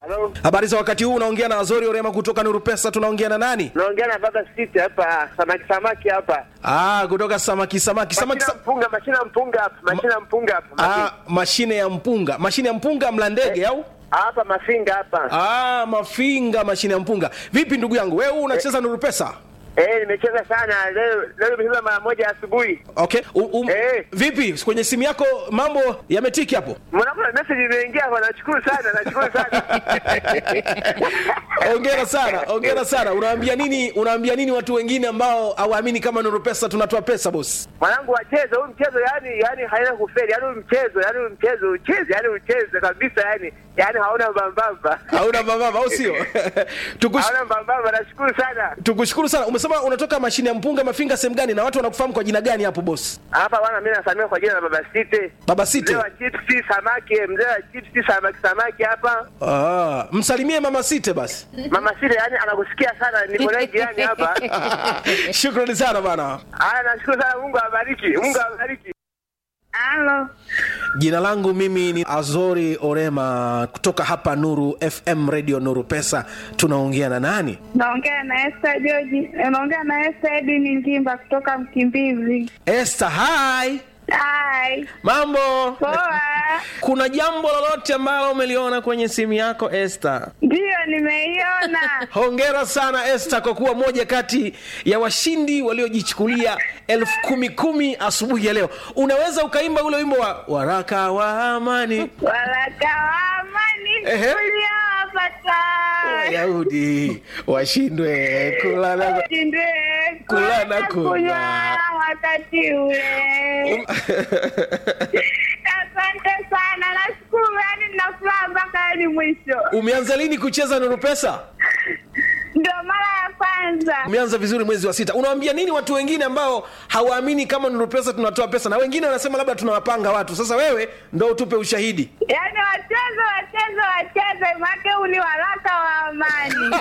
Halo, Habari za wakati huu, unaongea na Azori Orema kutoka Nuru Pesa. Tunaongea na nani? naongea na baba City hapa, samaki samaki hapa, Ah, kutoka samaki samaki samaki. mashina Sa mpunga, mashina mpunga hapa, mashina mpunga hapa, ah, mashine ya mpunga, mashine ya mpunga mla ndege au? hapa mafinga hapa. Ah, mafinga, mashine ya mpunga. Vipi ndugu yangu, wewe unacheza Nuru Pesa? Eh, nimecheza sana leo, leo nimecheza mara moja asubuhi. Okay. U, um, Eh. Vipi kwenye simu yako mambo yametiki hapo? Mwanangu na message imeingia hapa, nashukuru sana, nashukuru sana. Ongera sana, ongera sana. Unawaambia nini, unawaambia nini watu wengine ambao hawaamini kama Nuru Pesa tunatoa pesa boss? Mwanangu wacheze huu mchezo, yani yani haina kufeli, yani huu mchezo, yani huu mchezo ucheze, yani ucheze kabisa, yani yani hauna mbambamba, Hauna mababa au sio? Tukush, hauna mbambamba. Nashukuru sana. tukushukuru sana. Umesema unatoka mashine ya mpunga mafinga sehemu gani na watu wanakufahamu kwa jina gani hapo boss? Hapa bwana, mimi nasamia kwa jina la baba City. Baba City. Mzee wa chipsi samaki, mzee wa chipsi samaki samaki hapa. Ah, msalimie mama Site basi. Mama Sile yani anakusikia sana, niko naye jirani hapa. Shukrani sana bana. Haya, nashukuru sana, Mungu awabariki, Mungu awabariki. Halo, Jina langu mimi ni Azori Orema kutoka hapa Nuru FM Radio Nuru Pesa. Tunaongea na nani? naongea na Esther George, naongea na Esther Edini Ngimba kutoka Mkimbizi. Esther, hi. Hai, Mambo? poa. Kuna jambo lolote ambalo umeliona kwenye simu yako Esther? Ndiyo, nimeiona. Hongera sana Esther kwa kuwa moja kati ya washindi waliojichukulia elfu kumi kumi asubuhi ya leo. Unaweza ukaimba ule wimbo wa waraka wa amani Waraka wa amani Ehe. uliowapata Wayahudi washindwe kula na ushindwe Kula na kula kunywa. wakati ule. Asante sana, nashukuru, yani nina furaha mpaka hadi mwisho. Umeanza lini kucheza Nuru Pesa? Ndio mara ya kwanza. Umeanza vizuri mwezi wa sita. Unawaambia nini watu wengine ambao hawaamini kama Nuru Pesa tunatoa pesa, na wengine wanasema labda tunawapanga watu? Sasa wewe ndo utupe ushahidi. Yaani wacheze wacheze wacheze, make huu ni waraka wa amani.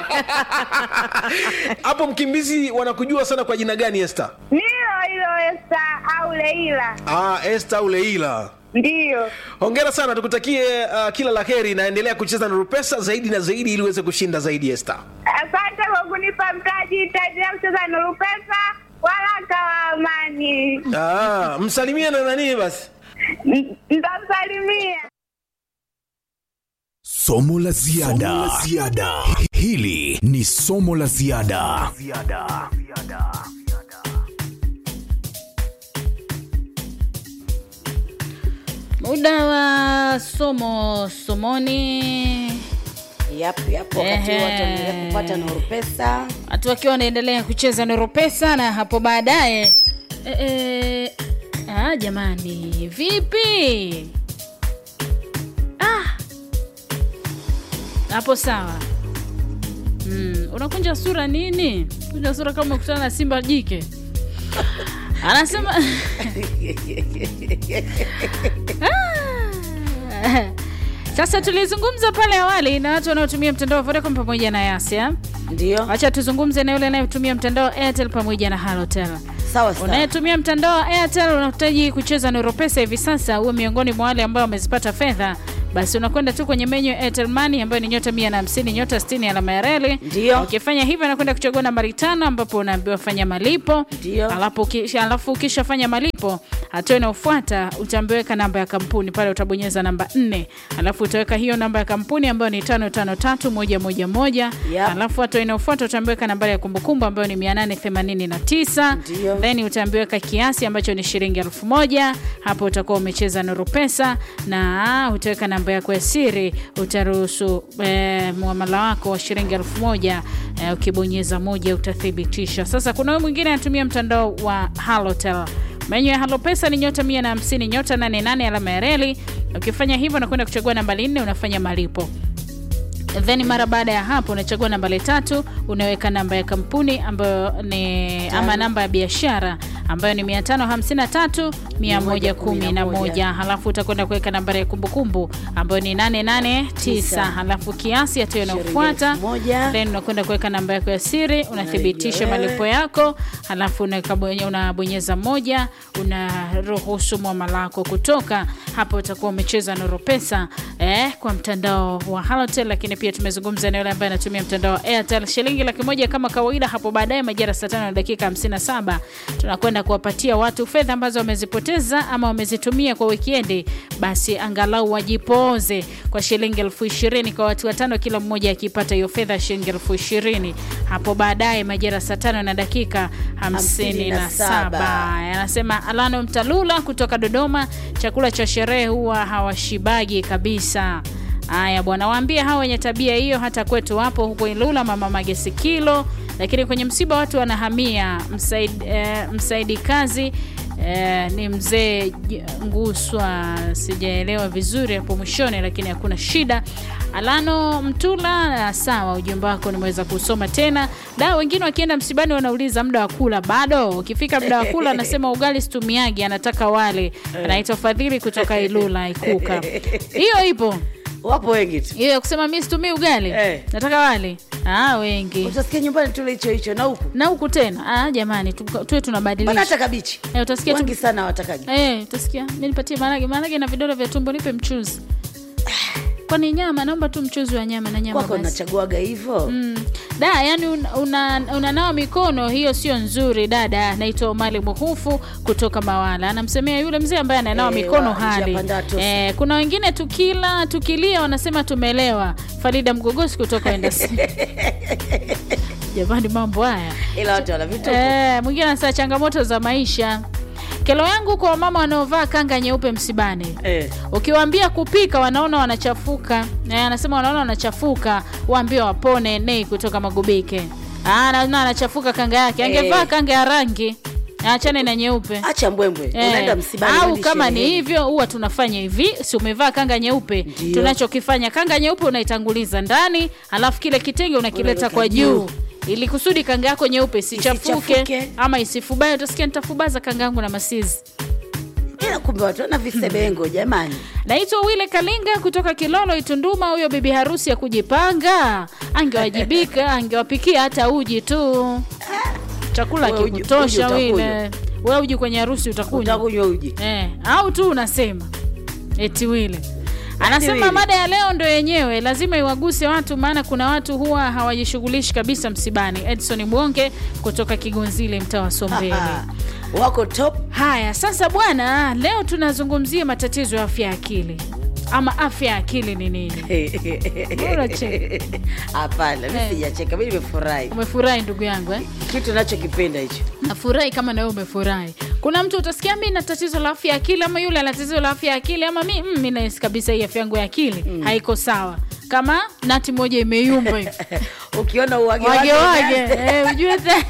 Hapo Mkimbizi wanakujua sana kwa jina gani Esther? Nilo hilo Esta au Leila, Ah, Esther au Leila. ndiyo. Hongera sana, tukutakie uh, kila la heri, naendelea kucheza Nuru Pesa zaidi na zaidi ili uweze kushinda zaidi Esther. Asante kwa kunipa mtaji, itaendelea kucheza Nuru Pesa, waraka wa amani. Ah, msalimie na nani basi? N- Nitamsalimia. Somo la ziada. Hili ni somo la ziada. muda wa somo somoni Yapo, yapo wakati Ehe. watu wanaendelea kupata Nuru Pesa. watu wakiwa wanaendelea kucheza noro pesa na hapo baadaye e, e, ah, jamani vipi ah. hapo sawa mm, unakunja sura nini kunja sura kama ukutana na simba jike anasema Ah. sasa tulizungumza pale awali na watu wanaotumia mtandao wa vodacom pamoja na yasia Ndio, wacha tuzungumze na yule anayetumia mtandao wa airtel pamoja na halotel sawa sawa. unayetumia mtandao wa airtel unahitaji kucheza noropesa hivi sasa uwe miongoni mwa wale ambao wamezipata fedha basi unakwenda tu kwenye menyu ya airtel money ambayo ni nyota 150 nyota 60 alama ya reli Ndio. ukifanya hivyo unakwenda kuchagua nambari tano ambapo unaambiwa fanya malipo Ndio. alafu ukisha- alafu ukishafanya malipo hatua inayofuata utaambiweka namba ya kampuni pale utabonyeza namba 4 alafu utaweka hiyo namba ya kampuni ambayo ni 553111 Yep. alafu hatua inayofuata utaambiweka nambari ya kumbukumbu ambayo ni 889 Ndio. then utaambiweka kiasi ambacho ni shilingi elfu moja hapo utakuwa umecheza nuru pesa na utaweka namba yako ya siri utaruhusu eh, muamala wako wa shilingi elfu moja eh, ukibonyeza moja utathibitisha sasa kuna huyu mwingine anatumia mtandao wa halotel menyu ya halo pesa ni nyota 150 nyota 88 alama ya reli ukifanya hivyo unakwenda kuchagua nambari nne unafanya malipo then mara baada ya hapo unachagua nambari tatu unaweka namba ya kampuni ambayo ni ama namba ya biashara ambayo ni 553 111 halafu utakwenda kuweka nambari ya kumbukumbu ambayo ni 889 halafu kiasi hatua inayofuata elfu moja. then unakwenda kuweka namba yako ya siri unathibitisha wewe. malipo yako halafu unaweka bonye- unabonyeza moja unaruhusu mwama lako kutoka hapo utakuwa umecheza nuru pesa eh, kwa mtandao wa halotel lakini pia tumezungumza na yule ambaye anatumia mtandao wa airtel shilingi laki moja kama kawaida hapo baadaye majira saa tano na dakika 57 tunakwenda kuwapatia watu fedha ambazo wamezipoteza ama wamezitumia kwa wikendi basi angalau wajipoze kwa shilingi elfu ishirini kwa watu watano kila mmoja akipata hiyo fedha ya shilingi elfu ishirini hapo baadaye majira saa tano na dakika 57 anasema alano mtalula kutoka dodoma chakula cha sherehe huwa hawashibagi kabisa haya bwana waambie hawa wenye tabia hiyo hata kwetu wapo huko ilula mama magesi kilo lakini kwenye msiba watu wanahamia msaidi, eh, msaidi kazi Eh, ni mzee J- nguswa sijaelewa vizuri hapo mwishoni lakini hakuna shida alano mtula ah, sawa ujumbe wako nimeweza kusoma tena da wengine wakienda msibani wanauliza muda wa kula bado ukifika muda wa kula anasema ugali situmiagi anataka wale anaitwa fadhili kutoka ilula ikuka hiyo ipo wapo wengi tu hiyo ya kusema mi situmii ugali Eh. nataka wale ah, wengi utasikia nyumbani tule hicho hicho na huku na huku tena ah, jamani tu- tuwe bana tunabadilisha hata kabichi Eh, utasikia tu- wengi sana watakaji Eh, utasikia mi nipatie maharage maharage na vidole vya tumbo nipe mchuzi kwani nyama naomba tu mchuzi wa nyama na nyama kwako basi. nachaguaga hivyo Mm. da yani unanawa una, unanawa mikono hiyo sio nzuri dada naitwa omali muhufu kutoka mawala anamsemea yule mzee ambaye ananawa Eh, mikono wa- hali njia panda tosi. eh, kuna wengine tukila tukilia wanasema tumelewa farida mgogosi kutoka endasi jamani mambo haya ila watu wana vituko Eh, mwingine anasema changamoto za maisha kelo yangu kwa wamama wanaovaa kanga nyeupe msibani Eh. ukiwaambia kupika wanaona wanachafuka eh, anasema wanaona wanachafuka waambie wapone nei kutoka magubike Ah, naona anachafuka kanga yake angevaa Eh. kanga ya rangi achane na nyeupe acha mbwembwe Eh, unaenda msibani au hadi kama ni shereheni. hivyo huwa tunafanya hivi si umevaa kanga nyeupe Ndio. tunachokifanya kanga nyeupe unaitanguliza ndani alafu kile kitenge unakileta Unaweka kwa juu. juu ili kusudi kanga yako nyeupe isichafuke Isichafuke. ama isifubae utasikia nitafubaza kanga yangu na masizi ila kumbe watu wana visebengo jamani naitwa wile kalinga kutoka kilolo itunduma huyo bibi harusi ya kujipanga angewajibika angewapikia hata uji tu chakula Wewe uji- kikutosha uji wile we uji kwenye harusi utakunywa utakunywa uji eh, au tu unasema eti wile anasema Wile. mada ya leo ndo yenyewe lazima iwaguse watu maana kuna watu huwa hawajishughulishi kabisa msibani edson mwonge kutoka kigonzile mtaa wa sombele Ah, wako top haya sasa bwana leo tunazungumzia matatizo ya afya ya akili ama afya ya akili ni nini Mbona cheka? hapana mi Eh. sijacheka mi nimefurahi umefurahi ndugu yangu eh? kitu nachokipenda hicho nafurahi kama nawe umefurahi kuna mtu utasikia mi na tatizo la afya ya akili ama yule ana tatizo la afya ya akili ama mi mm, mi nahisi kabisa hii afya yangu ya akili mm. haiko sawa kama nati moja imeyumba hivi ukiona uwage wage wage umeanza. eh, ujue te-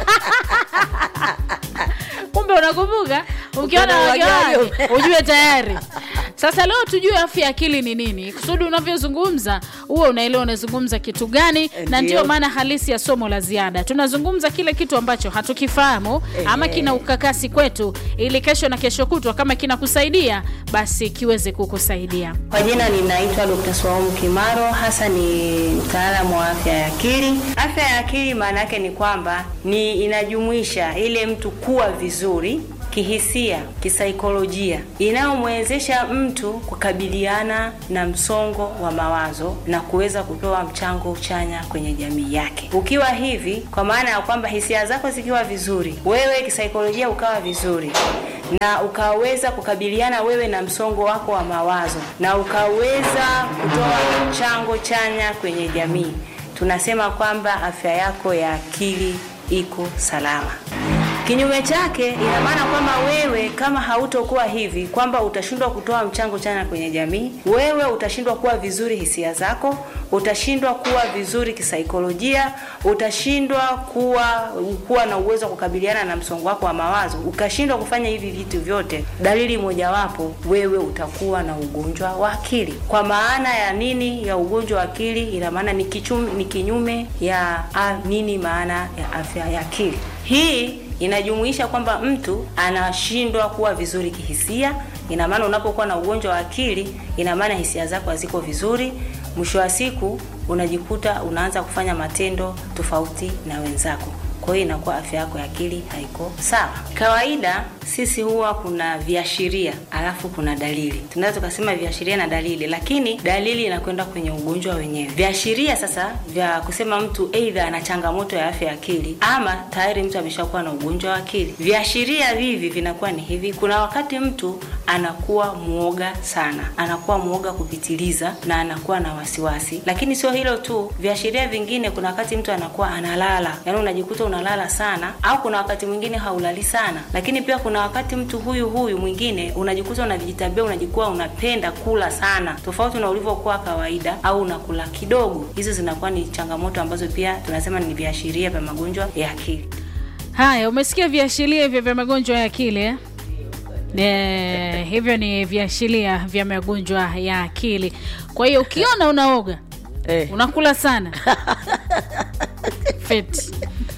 kumbe unakumbuka ukiona wage Wage wage wage. ujue tayari sasa leo tujue afya ya akili ni nini kusudi unavyozungumza huwe unaelewa unazungumza kitu gani na Ndio. ndio maana halisi ya somo la ziada tunazungumza kile kitu ambacho hatukifahamu ama kina ukakasi kwetu ili kesho na kesho kutwa kama kinakusaidia basi kiweze kukusaidia Kwa jina ninaitwa Dr. Swaumu Kimaro, hasa ni mtaalamu wa afya ya akili. Afya ya akili maana yake ni kwamba ni inajumuisha ile mtu kuwa vizuri kihisia, kisaikolojia, inayomwezesha mtu kukabiliana na msongo wa mawazo na kuweza kutoa mchango chanya kwenye jamii yake. Ukiwa hivi, kwa maana ya kwamba hisia zako zikiwa vizuri, wewe kisaikolojia ukawa vizuri na ukaweza kukabiliana wewe na msongo wako wa mawazo na ukaweza kutoa mchango chanya kwenye jamii, tunasema kwamba afya yako ya akili iko salama. Kinyume chake, ina maana kwamba wewe kama hautokuwa hivi, kwamba utashindwa kutoa mchango chanya kwenye jamii, wewe utashindwa kuwa vizuri hisia zako, utashindwa kuwa vizuri kisaikolojia, utashindwa kuwa kuwa na uwezo wa kukabiliana na msongo wako wa mawazo, ukashindwa kufanya hivi vitu vyote, dalili mojawapo, wewe utakuwa na ugonjwa wa akili. Kwa maana ya nini ya ugonjwa wa akili? Ina maana ni kichum, ni kinyume ya a, nini maana ya afya ya akili. Hii inajumuisha kwamba mtu anashindwa kuwa vizuri kihisia. Ina maana unapokuwa na ugonjwa wa akili, ina maana hisia zako haziko vizuri. Mwisho wa siku unajikuta unaanza kufanya matendo tofauti na wenzako kwa hiyo inakuwa afya yako ya akili haiko sawa. Kawaida sisi huwa kuna viashiria alafu kuna dalili, tunaweza tukasema viashiria na dalili, lakini dalili inakwenda kwenye ugonjwa wenyewe. Viashiria sasa vya kusema mtu aidha ana changamoto ya afya ya akili ama tayari mtu ameshakuwa na ugonjwa wa akili. Viashiria hivi vinakuwa ni hivi: kuna wakati mtu anakuwa mwoga sana, anakuwa mwoga kupitiliza na anakuwa na wasiwasi. Lakini sio hilo tu, viashiria vingine, kuna wakati mtu anakuwa analala, yaani unajikuta unalala sana, au kuna wakati mwingine haulali sana. Lakini pia kuna wakati mtu huyu huyu mwingine unajikuta unajitabia, unajikuwa unapenda kula sana, tofauti na ulivyokuwa kawaida, au unakula kidogo. Hizo zinakuwa ni changamoto ambazo pia tunasema ni viashiria vya magonjwa ya akili. Haya, umesikia viashiria hivyo vya magonjwa ya akili eh? Eh, hivyo ni viashiria vya magonjwa ya akili. Kwa hiyo ukiona unaoga Eh. unakula sana feti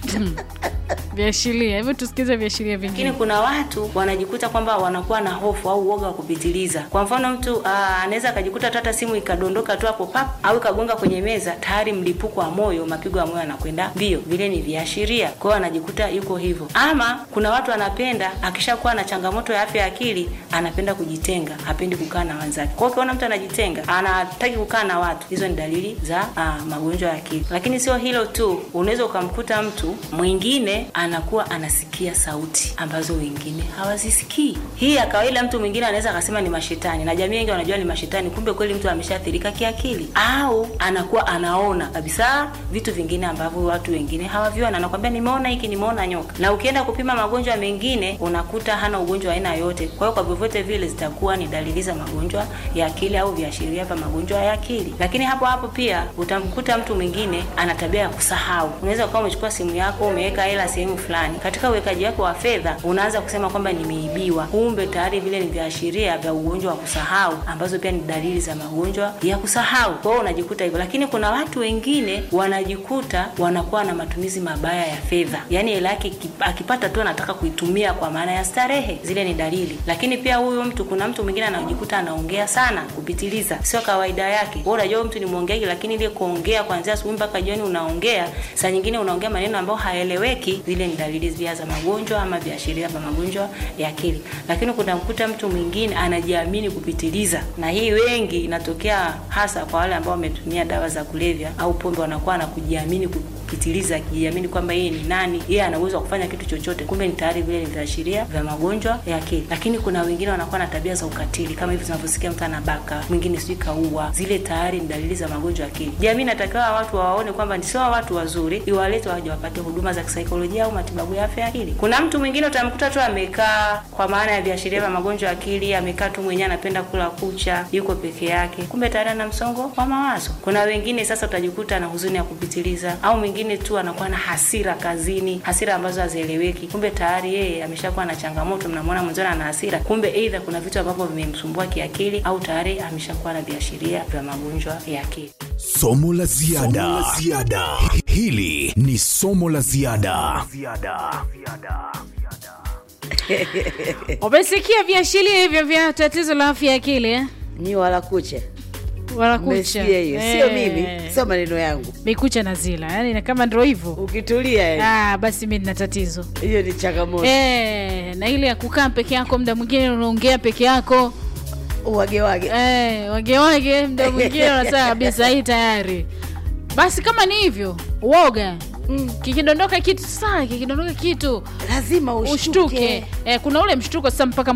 viashiria hivyo, tusikize viashiria lakini vingine. kuna watu wanajikuta kwamba wanakuwa na hofu au uoga wa kupitiliza. Kwa mfano mtu aa, anaweza akajikuta tu hata simu ikadondoka tu hapo pap au ikagonga kwenye meza, tayari mlipuko wa moyo, mapigo ya moyo yanakwenda mbio. Vile ni viashiria, kwa hiyo anajikuta yuko hivyo. Ama kuna watu anapenda akishakuwa na changamoto ya afya ya akili, anapenda kujitenga, hapendi kukaa na wenzake. Kwa hiyo ukiona mtu anajitenga, anataki kukaa na watu, hizo ni dalili za aa, magonjwa ya akili. Lakini sio hilo tu, unaweza ukamkuta mtu mwingine anakuwa anasikia sauti ambazo wengine hawazisikii. Hii ya kawaida, mtu mwingine anaweza akasema ni mashetani, na jamii wengi wanajua ni mashetani, kumbe kweli mtu ameshaathirika kiakili, au anakuwa anaona kabisa vitu vingine ambavyo watu wengine hawaviona. Anakwambia nimeona hiki, nimeona nyoka. Na ukienda kupima magonjwa mengine unakuta hana ugonjwa wa aina yoyote. Kwa hiyo kwa vyovyote vile zitakuwa ni dalili za magonjwa ya akili au viashiria vya magonjwa ya akili. Lakini hapo hapo pia utamkuta mtu mwingine ana tabia ya kusahau. Unaweza ukawa umechukua simu yako umeweka hela sehemu fulani, katika uwekaji wako wa fedha unaanza kusema kwamba nimeibiwa, kumbe tayari vile ni viashiria vya ugonjwa wa kusahau, ambazo pia ni dalili za magonjwa ya kusahau. Kwa hiyo unajikuta hivyo, lakini kuna watu wengine wanajikuta wanakuwa na matumizi mabaya ya fedha, yaani hela yake iki- akipata tu anataka kuitumia kwa maana ya starehe. Zile ni dalili. Lakini pia huyo mtu, kuna mtu mwingine anajikuta anaongea sana kupitiliza, sio kawaida yake. Wewe unajua mtu ni mwongeaji, lakini ile kuongea kuanzia asubuhi mpaka jioni unaongea, saa nyingine unaongea maneno ambayo haeleweki. Zile ni dalili pia za magonjwa ama viashiria vya magonjwa ya akili. Lakini kuna mkuta mtu mwingine anajiamini kupitiliza, na hii wengi inatokea hasa kwa wale ambao wametumia dawa za kulevya au pombe, wanakuwa na kujiamini kupitiliza, akijiamini kwamba yeye ni nani, yeye ana uwezo wa kufanya kitu chochote, kumbe ni tayari vile ni viashiria vya magonjwa ya akili. Lakini kuna wengine wanakuwa na tabia za ukatili, kama hivi tunavyosikia mtu anabaka, mwingine sijui kaua, zile tayari ni dalili za magonjwa ya akili. Jamii inatakiwa watu wawaone kwamba ni sio watu wazuri, iwalete waje wapate huduma za kisaikolojia au matibabu ya afya ya akili. Kuna mtu mwingine utamkuta tu amekaa, kwa maana ya viashiria vya magonjwa ya akili, amekaa tu mwenyewe, anapenda kula kucha, yuko peke yake, kumbe tayari ana msongo wa mawazo. Kuna wengine sasa utajikuta na huzuni ya kupitiliza, au mwingine tu anakuwa na hasira kazini, hasira ambazo hazieleweki, kumbe tayari yeye ameshakuwa na changamoto. Mnamwona mwenzoni ana hasira, kumbe aidha kuna vitu ambavyo vimemsumbua kiakili, au tayari ameshakuwa na viashiria vya magonjwa ya akili. Somo la ziada. Somo la ziada. Hili ni somo la ziada. Umesikia viashiria hivyo vya tatizo la afya ya akili eh? Nyi wala kucha wala kucha mmesikia hiyo, sio Eh, mimi, sio maneno yangu. mikucha na zila, yani kama ndio hivyo Ukitulia yani, ah, basi mi nina tatizo hiyo ni changamoto. eh, na ile ya kukaa peke yako, muda mwingine unaongea peke yako Wage wage eh, wage wage, muda mwingine unasema kabisa hii tayari. Basi kama ni hivyo, uoga mm. kikidondoka kitu saa, kikidondoka kitu lazima ushtuke. ushtuke. Eh, kuna ule mshtuko sasa mpaka